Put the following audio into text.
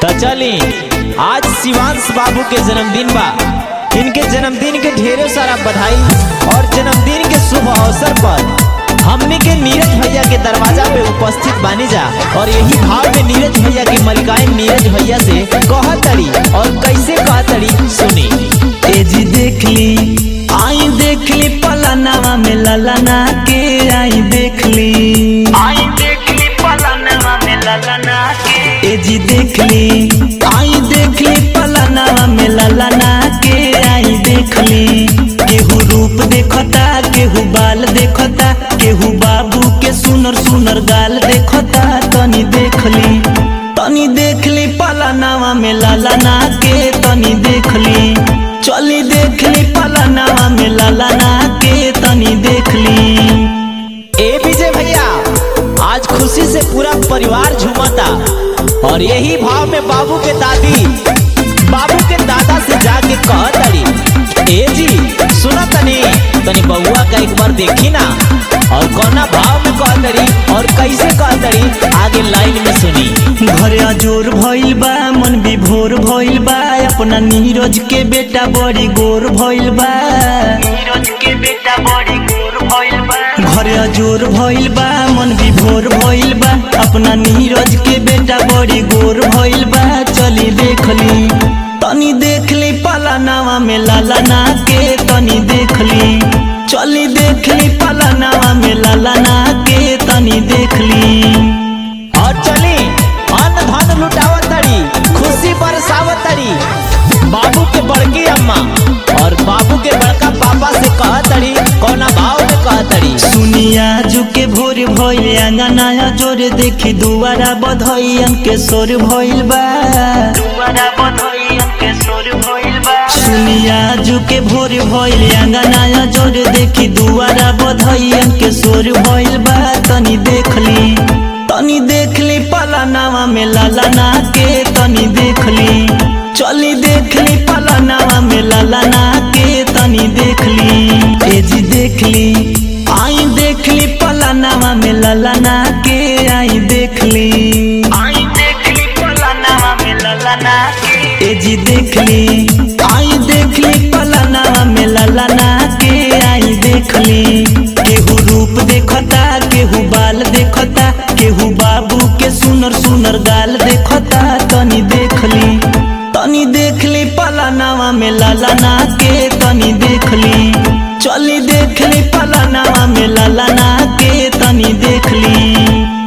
तो चली आज शिवांश बाबू के जन्मदिन बा इनके जन्मदिन के ढेरों सारा बधाई और जन्मदिन के शुभ अवसर पर हमने के नीरज भैया के दरवाजा पे उपस्थित बानी जा और यही भाव में नीरज भैया की मलिकाएं नीरज भैया से कहतड़ी और कैसे कहतड़ी सुनी तेजी देख ली आई देख ली पलनवा में ललना के आई देख ली आई देख ली पलनवा में ललना के तेजी देख ली आई देख ली पलनवा में ललना के आई देख ली केहू रूप देखता केहू बाल देखता केहू बाबू के सुनर सुनर गाल देखता तनी देख ली तनी देख ली पलनवा में ललना के तनी देख ली चली देख ली पलनवा में ललना के तनी देख ली ए विजय भैया आज खुशी से पूरा परिवार झूमता और यही भाव में बाबू के दादी बाबू के दादा से जाके कहतड़ी ए जी सुना तनी तनी बउआ का एक बार देखी ना और कौना भाव में कहतड़ी और कैसे कहतड़ी आगे लाइन में सुनी घरे अजोर भइल बा मन विभोर भइल बा अपना नीरज के बेटा बड़ी गोर भइल बा नीरज के बेटा बड़ी गोर भइल बा घरे अजोर भइल बा मन विभोर भइल बा अपना नीरज के बेटा बड़ी गोर भइल बा चली देख ली तनी देख ली पलनवा में ललना के तनी देख ली चली देख ली पलनवा में ललना के तनी देख ली और चली अन्न धन लुटावत तड़ी खुशी बरसावत तड़ी बाबू के बड़की अम्मा और बाबू के बड़का पापा से कहतड़ी कौना भाव में कहतड़ी सुनिया जुके भोर भइल अंगना जोरे देखी दुआरा बधइयन के सोर भइल बा दुआरा बधइयन के सोर भइल बा सुनिया जुके भोर भइल अंगना जोरे देखी दुआरा बधइयन के सोर भइल बा तनी देख ली तनी देख ली पलनवा में ललना के तनी देख ली चली देख ली पलनवा में ललना के तनी देख ली एजी देख ली आई देख ली पलनवा में ललना के आई देख ली आई देख ली पलनवा में ललना के एजी देख ली आई देख ली पलनवा में ललना के आई देख ली केहू रूप देखता केहू बाल देखता केहू बाबू के सुनर सुनर गाल देखता तनी देख ली तनी देख ली पलनवा में ललना के तनी देख ली चली देख ली पलनवा में ललना के तनी देख ली